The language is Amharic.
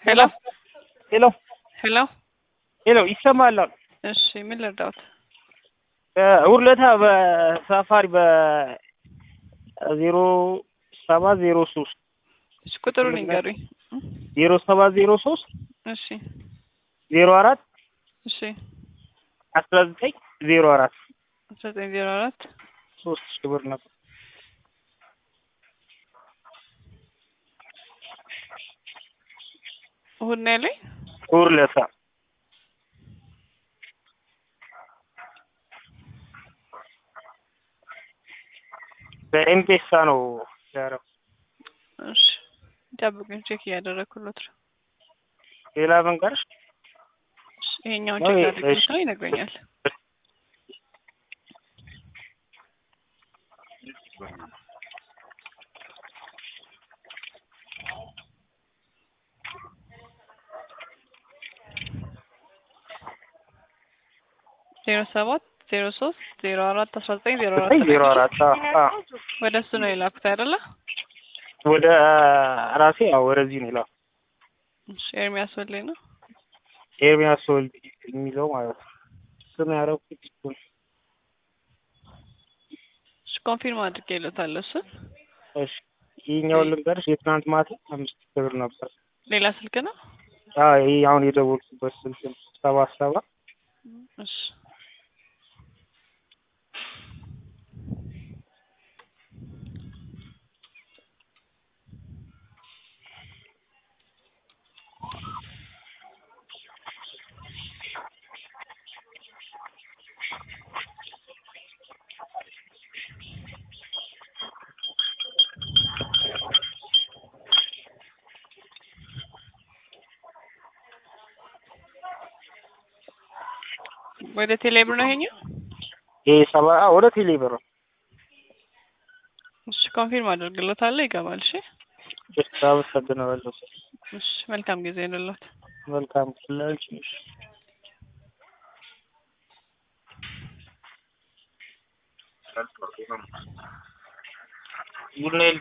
ሄሎ ሄሎ ሄሎ ሄሎ ይሰማል? እሺ ምን ልርዳዎት? ውርለታ በሳፋሪ በዜሮ ሰባት ዜሮ ሶስት እሺ ቁጥሩን ይንገሩኝ። ዜሮ ሰባት ዜሮ ሶስት እሺ ዜሮ አራት እሺ አስራ ዘጠኝ ዜሮ አራት አስራ ዘጠኝ ዜሮ አራት ሶስት ሺህ ብር ነበር። እሑድ ነው ያለኝ። ውርለታ በኤምፔሳ ነው ያደረኩት። እሺ ጠብቁኝ፣ ቼክ እያደረግኩሎት ነው። ሌላ መንገርሽ እሺ፣ ይሄኛውን ነው ቼክ ይሄ- አድርጌ እሺ። ነው ይነግረኛል። ዜሮ ሰባት ዜሮ ሶስት ዜሮ አራት አስራ ዘጠኝ ዜሮ አራት ዜሮ አራት አዎ፣ አዎ። ወደ እሱ ነው የላኩት አይደለ? ወደ ራሴ ያው ወደዚህ ነው ይላል እሺ ኤርሚያስ ወልዴ ነው። ኤርሚያስ ወልድ የሚለው ማለት ነው። ስም ያደረኩት እሱ ነው። እሺ ኮንፊርም አድርጌለታለሁ እሱን። እሺ ይህኛውን ልንገርሽ የትናንት ማታ አምስት ሺህ ብር ነበር። ሌላ ስልክ ነው። አዎ ይህ አሁን የደወልኩበት ስልክ ነው። ሰባት ሰባ እሺ ወደ ቴሌብር ነው ይሄኛው። ይህ ሰባ አዎ፣ ወደ ቴሌ ብር ነው። እሺ ኮንፊርም አድርግለታለሁ ይገባል። እሺ እሺ አመሰግናለሁ። እሺ መልካም ጊዜ ይሁንልዎት። መልካም ክላች ቡና